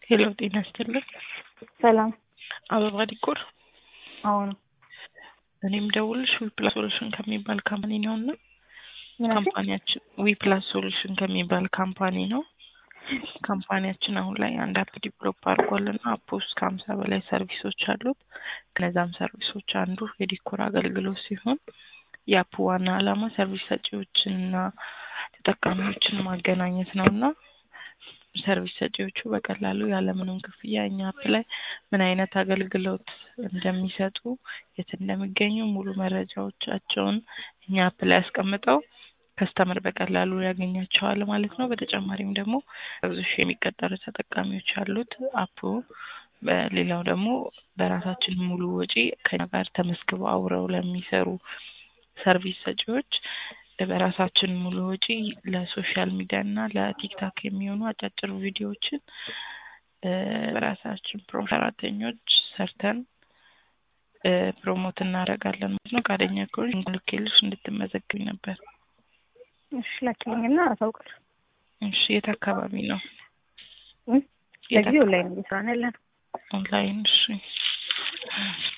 ሄሎ ጤና ይስጥልን። ሰላም። አበባ ዲኮር። አሁን እኔም ደውልሽ ዊፕላስ ሶሉሽን ከሚባል ካምፓኒ ነው እና ምን አልሽኝ? ካምፓኒያችን ዊፕላስ ሶሉሽን ከሚባል ካምፓኒ ነው። ካምፓኒያችን አሁን ላይ አንድ አፕ ዲቨሎፕ አድርጓል እና አፕ ውስጥ ከሀምሳ በላይ ሰርቪሶች አሉት። ከነዛም ሰርቪሶች አንዱ የዲኮር አገልግሎት ሲሆን የአፕ ዋና ዓላማ ሰርቪስ ሰጪዎችንና ተጠቃሚዎችን ማገናኘት ነው እና ሰርቪስ ሰጪዎቹ በቀላሉ ያለምንም ክፍያ እኛ አፕ ላይ ምን አይነት አገልግሎት እንደሚሰጡ፣ የት እንደሚገኙ ሙሉ መረጃዎቻቸውን እኛ አፕ ላይ አስቀምጠው ከስተመር በቀላሉ ያገኛቸዋል ማለት ነው። በተጨማሪም ደግሞ ብዙ ሺህ የሚቀጠሩ ተጠቃሚዎች አሉት አፑ። በሌላው ደግሞ በራሳችን ሙሉ ወጪ ከኛ ጋር ተመዝግበው አብረው ለሚሰሩ ሰርቪስ ሰጪዎች በራሳችን ሙሉ ወጪ ለሶሻል ሚዲያ እና ለቲክታክ የሚሆኑ አጫጭር ቪዲዮዎችን እ በራሳችን ፕሮ ሰራተኞች ሰርተን እ ፕሮሞት እናደርጋለን ማለት ነው። ፈቃደኛ ከሆንሽ ልኬልሽ እንድትመዘግቢ ነበር። እሺ ላኪልኝና አሳውቅሽ። እሺ የት አካባቢ ነው? ለጊዜው ላይ ነው እየሰራን ያለን። ኦንላይን። እሺ